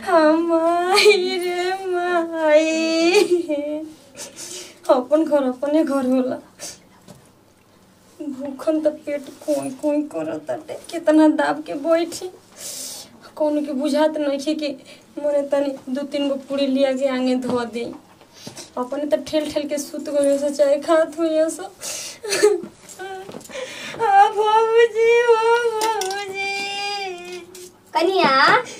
हमाई रे माई अपन घर अपने घर होला भूखन त पेट कोई कोई करताटे कितना दाब के बैठी कौन के बुझात नहीं कि मोरे तनी दू तीन गो पूरी लिया के आगे धो दी अपने तो ठेल ठेल के सुत गए से चाहे खात हुई सो आ बाबूजी ओ बाबूजी कनिया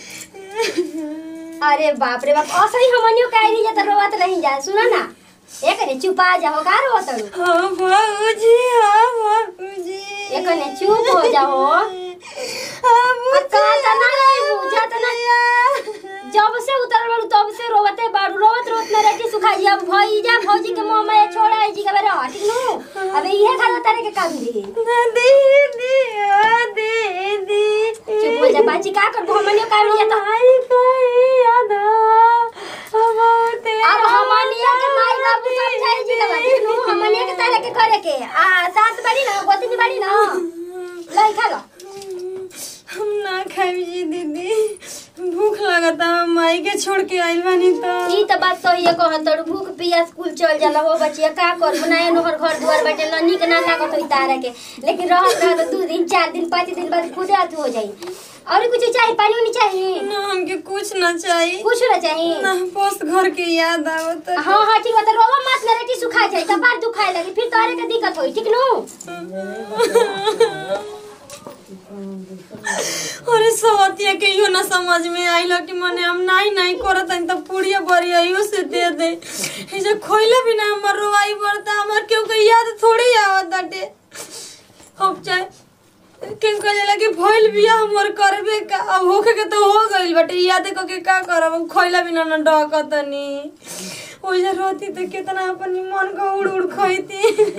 अरे बाप रे बाप असली हमनियो काहे नहीं जाता रोवत नहीं जा सुनो ना ए कने चुपा जाओ का रोवत हूँ हाँ बाबूजी हाँ बाबूजी ए कने चुप हो जाओ हाँ का तना नहीं बुझत ना जब से उतर बाड़ू तब से रोवते बाड़ू रोवत रोवत में रेटी सुखा जा भई जा भौजी के मुंह में छोड़ा है जी के बेरा ठीक नु अबे इहे खा तारे के काम दी दीदी आ दीदी चुप हो जा बाजी का कर हमनियो का नहीं जाता आई कोई याद बहुते अब हमनिया के माई बाबू समझाई जी के बात नु हमनिया के तारे के करे के आ सास बड़ी ना गोतनी बड़ी ना लाई खा लो हम ना खाई जी दीदी भूख लगता हम माई के छोड़ के आइल बानी तो ई त बात सही है कहत तोड़ भूख पिया स्कूल चल जाला हो बचिया का कर बनाए नोहर घर दुआर बैठे न निक ना लागत होई तारा के लेकिन रहत रहत दू दिन चार दिन पाँच दिन बाद खुदे हाथ हो जाई और कुछ चाहिए पानी उनी चाहिए ना हमके कुछ ना चाहिए कुछ ना चाहिए ना पोस्ट घर के याद आवत हाँ हाँ ठीक बता रोवा मत ना रेटी सुखा जाए कपार दुखाए लगे फिर तोरे के दिक्कत होई ठीक नु अरे सवतिया के इहो ना समझ में आइल कि मने हम नहीं नहीं करत हन त पुड़िया बरिया इहो से दे दे ए जे खोइला बिना हमर रोवाई बरता हमर केहू के याद थोड़ी आवत बाटे अब चाहे के कहे लगे भइल बिया हमर करबे का अब होखे के तो हो गइल बाटे याद क के का करब हम खोइला बिना न डकतनी ओइ जे रहती त कितना अपन मन को उड़ उड़ खइती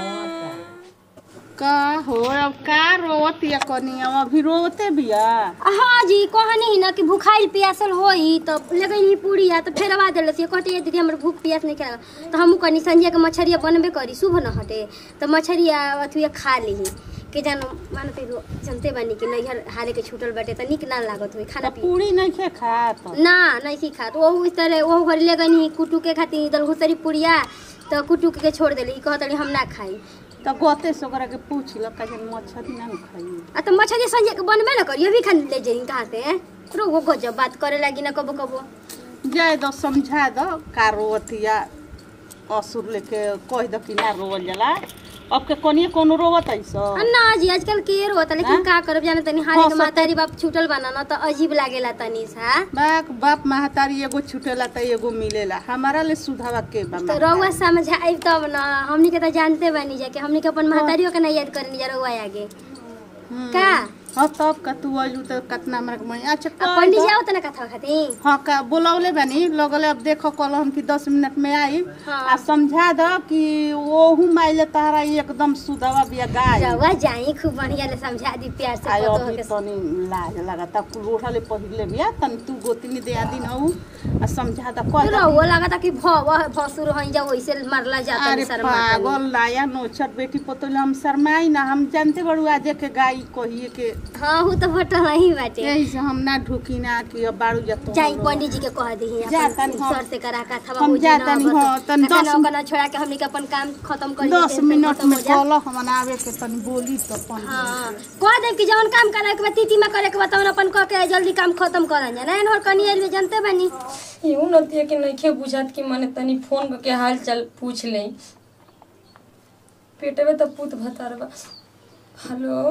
का हो अब का रोवत या कनिया अभी रोते बिया हाँ जी कहनी ही ना कि भूखाइल पियासल होई तो लगन ही पूरी या तो फेरवा देलस ये कहते दीदी हमर भूख पियास नहीं खेला तो हमू कनी संजय के मछरिया बनबे करी शुभ न हटे तो मछरिया अथुया खा ली के जानो मानो पे जनते बानी कि नैहर हारे के छूटल बाटे त निक ना लागत होई खाना त पी पूरी नहीं खे खात ना नहीं की खात वो इस तरह वो घर ले गनी कुटू के खाती इधर घुसरी पुड़िया तो कुटू के छोड़ देली कहतली हम ना खाई त गोते से ओकरा के पूछ ल का जन मछरी ना न खाई आ तो मछली संजय के बनबे ना करियो भी खा ले जाई कहाँ से रो वो गजब बात करे लगी ना कबो कबो जाए दो समझा दो का रोवतिया असुर लेके कह दो कि ना रोवल जाला अब के कोनिए कोनो रोवत ऐसो ना जी आजकल के होता लेकिन हाँ? का करब जाने तनी हाले हाँ, के सब- मातारी बाप छूटल बना ना तो अजीब लागेला तनी सा बाप बाप महतारी एगो छुटेला त एगो मिलेला हमारा ले सुधावा के बा तो महतारी। रउआ समझाई तब ना हमनी के तो जानते बानी जा कि हमनी के अपन महतारियों के ना याद करनी जा रउआ आगे हम्म। का हाँ तब का तू अजू त कितना हमरा के मन अच्छा अब कह पंडित दो। जी आओ तना कथा खाती हाँ का बोलौले बानी लगले अब देखो कल हम कि दस मिनट में आई हाँ। आ समझा दो कि ओहू माइले तारा एकदम सुदवा बिया गाय रउआ जाई खूब बढ़िया ले समझा दी प्यार से आयो पतो अभी के तनी लाज लगता रोढ़ले पहिरले बिया तनी तू गोतनी दे दिन हऊ आ समझा दो कह दो रउआ लागता कि भव भसुर हई जा वैसे मारला जाता अरे शर्मा पागल लाया नोचर बेटी पतोले हम शर्माई ना हम जानते बड़ू आज के गाय कहिए के हाँ हूँ तो बट नहीं बाटे यही से हम ना ढुकी ना कि अब बारू जतो जाई पंडित जी के कह दी जा तनी हम- सर से करा का था हम जा तनी, हाँ, तनी दस- ना छोड़ा के हमनी के अपन काम खत्म कर दस मिनट में कल हम आवे के तनी बोली तो अपन हाँ कह दे कि जवन काम करे के बा तीती में करे के बा तवन अपन कह के जल्दी काम खत्म करन जा नहीं और कनी एलवे जानते बानी यूं नतिया के नइखे बुझात कि माने तनी फोन करके हाल चाल पूछ ले पेटवे तो पूत भतार बा हेलो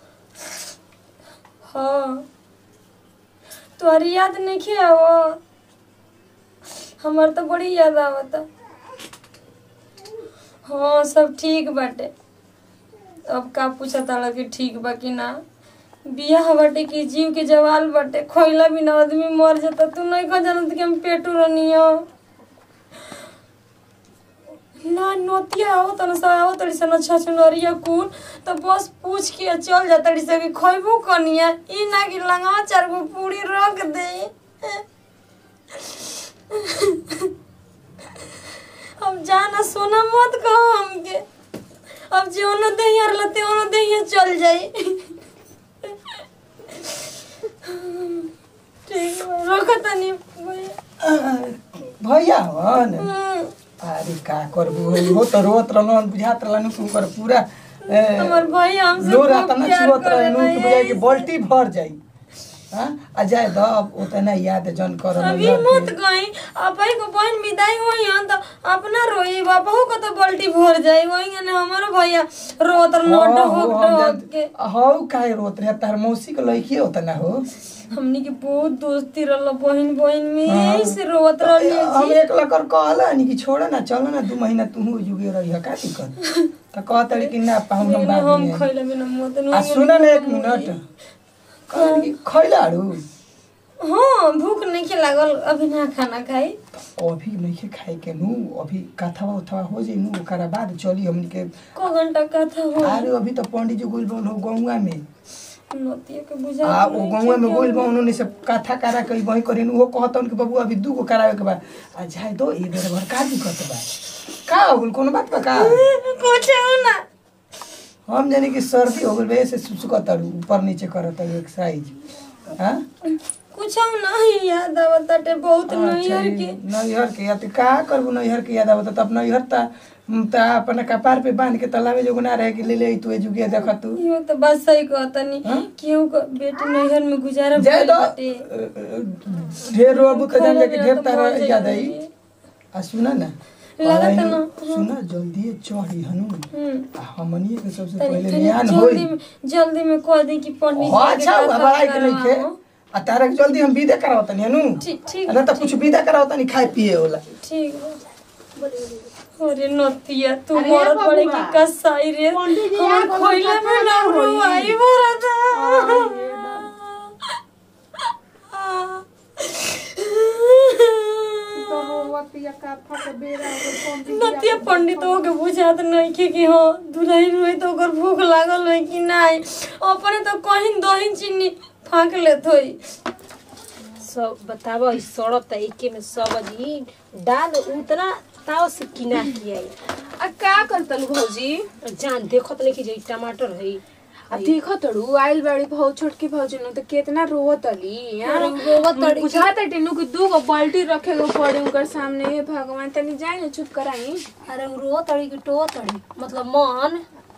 हाँ तोहरी याद नइखे आवो हमार तो बड़ी याद आवता हाँ सब ठीक बाटे अब का पूछा ताड़ा कि ठीक बा कि ना बियाह बाटे कि जीव के जवाल बाटे खोइला बिना आदमी मर जाता तू नहीं कह जानत कि हम पेटू रनियो ना नोतिया आओ तन सा आओ तड़ी सन अच्छा चुनरिया कुन तो बस पूछ के चल जा तड़ी से कि खइबो कनिया ई ना कि लंगा चार गो पूरी रख दे अब जाना सोना मत कहो हमके अब जे ओनो दहिया लते ओनो दहिया चल जाई ठीक बा रख कहता नहीं भैया हन हम्म, अरे का करबू हो त रोत रहलन बुझात रहलन कि ओकर पूरा ए, हमार भैया हमसे लोर खूब अतना प्यार छुअत रहनु करेला, कि बुझाई कि यही बाल्टी भर जाई हां आ जाए द अब उतना याद जन कर अभी मत गई अपई को बहन विदाई होई हन तो अपना रोई बापू को तो बल्टी भर जाई वही ने हमारो भैया रोत नोट हो डोट के हौ काहे रोत रे तार मौसी के लइकी होत ना हो हमनी के बहुत दोस्ती रहल बहन बहन में हाँ। यही से रोत रहली हम जी एक लकर कहला नि कि छोड़ ना चल ना दू महीना तू जुगे रही का दिक्कत त कहत कि ना पाहु हम मेरे बाद हम में खइले बिना मत आ सुन न एक मिनट कहली कि खैलाड़ू हाँ भूख नहीं के लागल अभी ना खाना खाई अभी नहीं खाए के नु अभी कथवा उथवा हो जाई नु ओकरा बाद चली हमनी के को घंटा का था हो अरे अभी तो पंडित जी गुल बन हो गौवा में नतिया के बुझा आ ओ गौवा में गुल बन उन्होंने सब कथा करा के वही करेन वो कहतन कि बाबू अभी दू गो करावे के बा आ जाए दो ए बेर भर का दिक्कत बा का हो गइल कोनो बात बा का कुछ ना हम जाने कि सर्दी हो गइल बे से सुसुकत ऊपर नीचे करत एक साइज हां कुछ नहीं याद आवत ताटे बहुत नैहर के नैहर के या त का करबू नैहर के याद आवत त अब नैहर त त अपन कपार पे बांध के तलावे जो ना रहे कि ले ले तू जुगे देख तू यो तो बात सही कहतनी हाँ? केहू को बेटी नैहर में गुजारा जाए भइल तो बाटे। ढेर रोबू त जान खाना के बिना ढेर तो तारा मर याद जाई। आई आ सुना ना लागत और ना, सुना जल्दी चढ़ी हनु हम्म। आ हमनी के सबसे तनी- पहले तनी न्यान जल्दी होई में जल्दी में कह दी कि पंडित हो जी के अच्छा कथा बड़ाई के नहीं खे करवाओ। आ तारा के जल्दी हम विदा करावत नहीं हनु ठीक ठीक ना त कुछ विदा करावत नहीं खाए पिए होला ठीक बा। अरे नतिया तू अरे मरत पड़े बबुआ। की कसाई रे पंडित जी हमर आगो खोइला में में ना कथा होई। रुआई भरत नतिया पंडित हो के बुझात नहीं के कि हाँ दुल्हन हुई तो ओकर भूख लागल है कि नहीं अपने तो कहीं दही चीनी फाँक लेत होई सब बतावा ई सड़त त एके में सब्जी दाल उतना ताव से किना किया आ का करतलु भौजी जान देखत नहीं कि जे ई टमाटर है आ देखो तड़ू आइल बाड़ी भौ छोटकी भौजी नु त केतना रोवतली अरे रोवत तड़ी कि- बुझा तटे नु कि दू गो बाल्टी रखे गो पड़े उनकर सामने हे भगवान तनी जाए ना चुप कराई अरे उ रो तड़ी कि टो तड़ी मतलब मन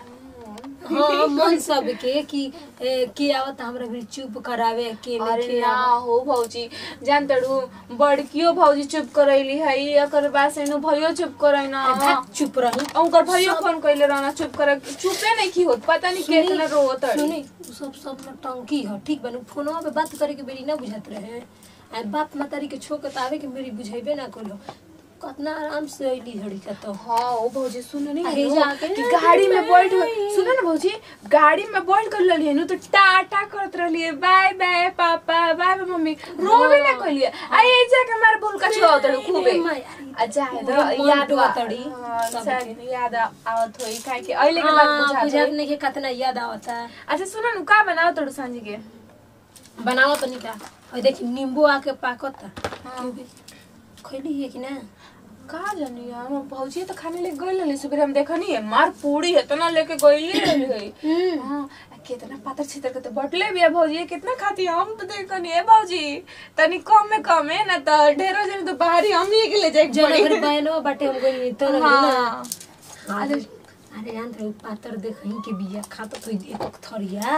हाँ मन सबके कि ए, के आवत हमरा भी चुप करावे के अरे नहीं ना हो भौजी जान तड़ू बड़कियो भौजी चुप करैली है एकर बाद से नु भइयो चुप करै ना भाग चुप रही उनकर भइयो फोन कइले रहना चुप कर चुपे नहीं की होत पता नहीं केतना रोवत सुनी उ सब सब न टंकी ह ठीक बा फोनवा पे बात करे के बेरी ना बुझात रहे आ बाप मातारी के छोक त आवे के मेरी बुझेबे ना करो कतना आराम से अइली हड़ी का तो हाँ ओ भौजी सुन नहीं अरे नु, जाके कि ना गाड़ी में बाय बैठ सुन ना भौजी गाड़ी में बैठ कर ललिए नु तो टाटा करत रहलिए बाय बाय पापा बाय बाय मम्मी रोवे ना कहलिए आ ये जाके हमारे भूल का छुआ तड़ू खूबे अरे माय, अरे आ जाए पूरा तो मन याद डुआ आ- तड़ी हाँ, सबके। शायद याद आ- आवत होई काहे कि अइले के बाद हाँ, बुझा बुझात जाई। नहीं के कतना याद आवता अच्छा सुन नु का बनाओ तड़ू सांझी के बनावत नहीं का और देखी नींबू आके पाकता क्योंकि खैली है कि ना का जानी यार हम भौजी तो खाने ले गइल रहली सुबह हम देखनी है मार पूरी है तना लेके गइल रहली है हाँ आ कितना पातर छितर के तो बटले भी है भौजी कितना खाती है हम तो देखनी है भौजी तनी कम में कम है ना तो ढेरो जन तो बाहरी हम ही के ले जाए जन अगर बहनो बाटे हम कोई तो ना हाँ अरे अरे जान रहे पातर देखही के बिया खाता तो एक थरिया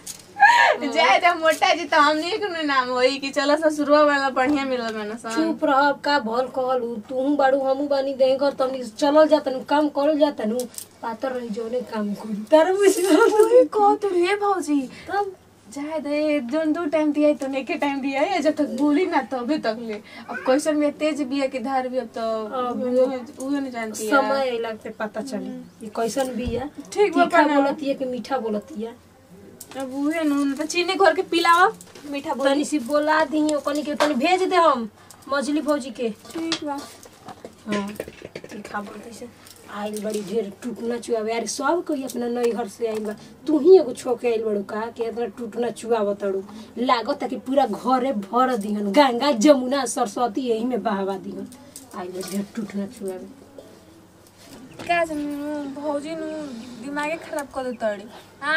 जाए तो मोटा जी तो हमनी के नाम होई कि चलो ससुरवा वाला बढ़िया मिलल मैंने सन चुप रह का भल कहलू तू बाड़ू हमू बानी दे घर तनी चलल जातनु काम करल जातनु पातर रही जोने काम करी तार ओए कह तो रे भौजी तब जाए दे जोन दो टाइम दिया तो एक टाइम दिया है जब तक बोली ना तबे तक ले अब क्वेश्चन में तेज बिया के धार भी अब तो अब उहे नहीं जानती है समय अइला पे पता चली ये कैसन बिया ठीक बा तीखा बना। बोलतिया कि मीठा बोलतिया अब उहे नु तो चीनी घोर के पिलावा मीठा बोली तनी सी बोला दी ओकनी के तनी भेज दे हम मछली भौजी के ठीक बा हाँ तीखा बोलते से आइल बड़ी ढेर टूटना चुआवे अरे सब कोई अपना नैहर से आइल बा तू ही एगो छोके आइल बड़ू का कि इतना टूटना चुआव तड़ू लागत कि पूरा घरे भर दिहन गंगा जमुना सरस्वती यही में बहावा दिहन आइल बा ढेर टूटना चुआवे का जानी नु भौजी नु दिमागे खराब कर दे तड़ी हां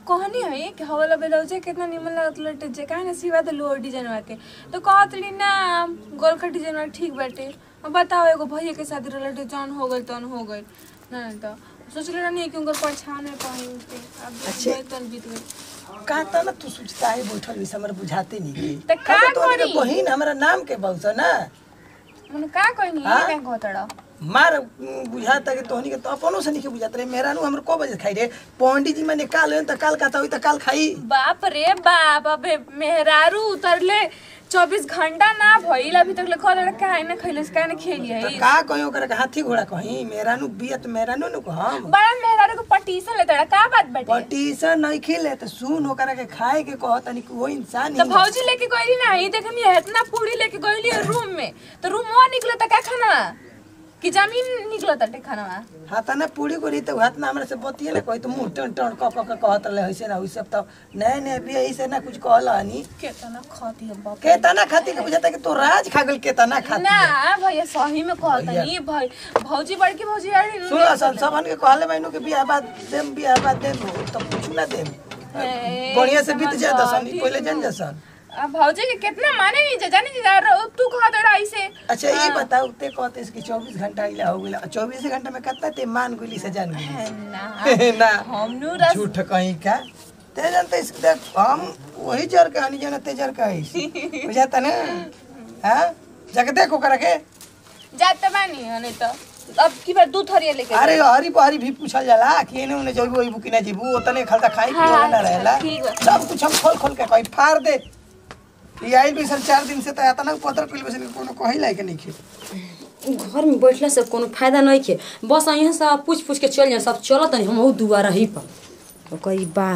कहनी है कि हवाला ब्लाउज कितना निमन लागत लटे जे काहे ना सिवा दे लो डिजाइन के तो कहत रही ना गोल का डिजाइन वाला ठीक बाटे अब बताओ एगो भैया के शादी रहल जौन हो गइल तौन हो गइल ना तो सोचले रहनी कि उनकर परछान में पानी उठते अब अच्छे। तन बीत गइल का त ना तू सोचता है बैठल भी हमरा बुझाते नहीं के त का हाँ, तो तोहनी के करी? बहिन हमरा नाम के बहुस ना मन का कहनी हाँ? ये का कहतड़ा मार उम, बुझाता कि तोहनी के तो अपनो से नहीं बुझात रे मेरा नु हमर को बजे खाई रे पंडित जी मैंने काल होन त काल कहता होई त काल खाई बाप रे बाप अबे मेहरारू उतरले चौबीस घंटा ना भइल अभी तक लिखल रहा काहे ना खैलस काहे ना खेली त है का कहियो करे हाथी घोड़ा कहीं मेरा नु बियत मेरा नु नु हम बड़ा मेहरारू को पटीसन लेता का बात बाटे पटीशन नहीं खिले त सुन ओकरा के खाए के कहत नहीं कि वो इंसान तो ही भौजी लेके गईली ना ही देखनी है इतना पूरी लेके गईली है रूम में तो रूम वहाँ निकला था क्या खाना कि जमीन निकला था खाना हाथ ना पूरी को तो हाथ ना हमरा से बतिए ना कोई तो मुंह टन टन क क क कहत रहे ऐसे ना वैसे तो नए नए भी ऐसे ना कुछ कहला नहीं केतना खाती है बाप के तना खाती के बुझाता कि तो राज खा गल के तना खाती ना है। भैया सही में कहता नहीं भाई भौजी बड़की भौजी यार सुन असल सबन के कहले बहनों के बियाह बाद देम बियाह बाद देम तो कुछ ना देम बढ़िया से बीत जाए दसन पहले जान जसन अब भौजी के कितना माने नहीं जा जाने जा तू कहा दड़ा ऐसे अच्छा ये बताओ ते कहते इसकी 24 घंटा इला हो गेला 24 घंटा में कितना ते मान गुली से जान गुली ना ना हम नु रस झूठ कहीं का ते जानते इस देख हम वही जर कहानी जाना ते जर का बुझाता ना हां जाके देखो करे के जाते बानी हने तो अब की बार दूध थरिया लेके अरे हरी बहरी भी पूछल जाला कि एने ओने जइबू ओइबू कि ना जइबू ओतने खालता खाई हाँ, पिए ना रहेला ठीक बा। सब कुछ हम खोल खोल के कहीं फाड़ दे ये आइल भी सर चार दिन से तो आता ना पत्र पिल बस कोनो कही लायक नहीं खे घर में बैठला से कोनो फायदा नहीं के बस यहाँ से आप पूछ पूछ के चल जाए सब चलत नहीं हम दुआरा ही पर तो कही बा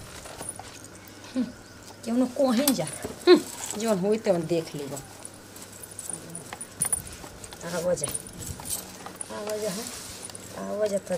हम्म, क्यों न कहीं जा हम्म, जौन होई तवन देख लेब आवा जा आवा जा हाँ। आवा जा तो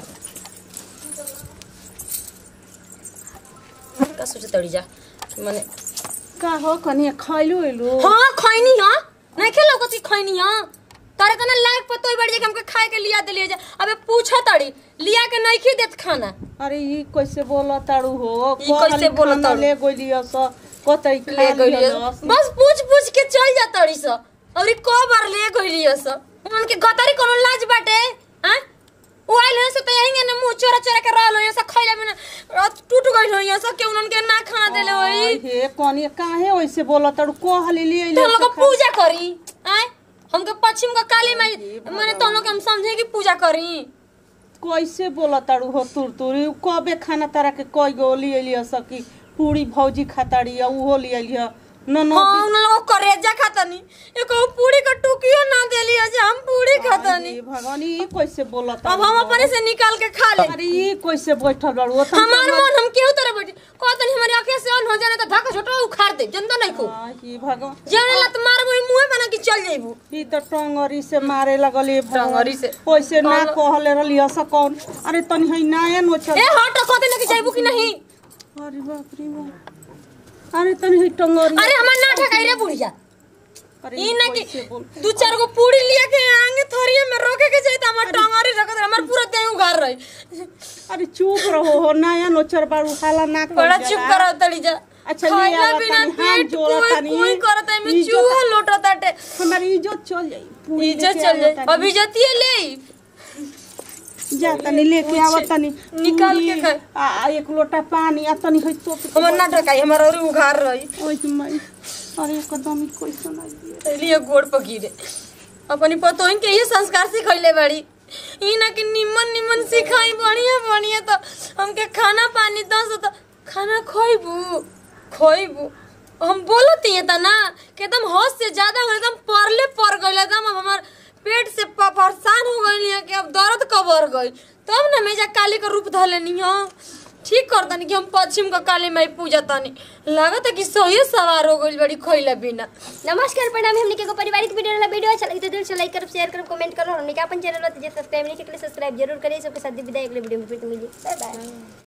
का सोच तड़ी जा माने का हो कनिया खैलू एलू हाँ खैनी हाँ नहीं खेलो कुछ खैनी हाँ तारे कना लायक पतो बढ़ जाके हमके खाए के लिया दिलिए जा अबे पूछा तड़ी लिया के नहीं खी देत खाना अरे ई कैसे बोला ताड़ू हो ई कैसे बोलत खाना ताड़ू? ले गइलियो स कतई ले खा गइलिए लियो बस पूछ पूछ के चल जा तड़ी स और ई को बार ले गइलिए स उनके गतारी कोनो लाज बाटे हां वो आइल है से तो यहीं ने मुंह चोरा चोरा के रहल है सब खइला में ना टूट गइल है सब के उनके ना खाना देले होई आई हे कनिया काहे वैसे बोला ताड़ू को हले ले तो अइले लोग पूजा करी आय हमके पश्चिम का काली माई माने तो लोग हम समझे कि पूजा करी कैसे बोला ताड़ू हो तुर तुरी कबे खाना तारा के कई गो ले अइलियो स कि पूरी भौजी खाताड़ी आ उहो ले अइलियो न न हाँ उन लोग करेजा खातनी एको पूरी का टुकियो ना देली आज हम पूरी खातनी अरे भगवान ई कैसे बोला अब ताड़ू हम अपने से निकाल के खा ले अरे ई कैसे बैठल बाड़ू ओ हमार मन हम केहू तरह बैठी कहतनी हमारी आंखें से ऑन हो जाने तो धक्का छोटा उखाड़ दे जनता नहीं को ई भगवान जेने लत मार मोई मुंह बना के चल जाइबू ई तो टंगरी से मारे लगली टंगरी से। ओइसे ना कहले रहली हस कौन अरे तनी है नाया नो चल ए हट कहते ना कि जाइबू कि नहीं अरे बाप रे बाप अरे तनी है टंगरी अरे हमार ना ठकाई रे बुढ़िया अरे ई ना कि कैसे बोल दू चार गो पूरी लिया के आगे थोड़िए में रोके के जाई त हमर टंगरी रखत रहे, हमर पूरा देह उघार रही अरे चुप रहो हो नाया नो चर बाड़ू हाला ना कर बड़ा जरा। चुप कराओ तड़ी जा अच्छा, ले खाइला आवा बिना तनी, हाथ पेट जोड़ा कोई तनी। कोई करत है में इज्जत- चूहा लोटत आटे हमारी इज्जत चल जाई पूरी इज्जत लेके चल आवा जाए तनी। अब इज्जतिए ले आई। जा तनी लेके आवा तनी निकाल के पूरी, खाए। आ आ, एक लोटा पानी आ तनी है तो हमर ना ठकाई हमर और उघार रही ओइ मई अरे एकदम ही कैसे ना दिए लिए गोड़ पकीरे अपनी पतोहिन के ये संस्कार सिखैले बाड़ी ई ना कि निमन निमन सिखाई बढ़िया बढ़िया तो हमके खाना पानी दस तो खाना खोइबू खोइबू हम बोलत ही त ना कि एकदम हद से ज्यादा हो एकदम परले पर गइल एकदम अब हमार पेट से प- परेशान हो गइल है कि अब दर्द कबर गइल तब ना मैं जा काली का रूप धलेनी हो ठीक कर तनी कि हम पश्चिम का काली माई पूजा तनी लागत है कि सही सवार हो गइल बड़ी खोइला बिना नमस्कार प्रणाम हमने के पारिवारिक वीडियो वाला वीडियो अच्छा लगे तो दिल से लाइक करो शेयर करो कमेंट करो हमने का अपन चैनल सब्सक्राइब नहीं किया सब्सक्राइब जरूर करिए सबके साथ विदाई अगले वीडियो में फिर मिलिए बाय बाय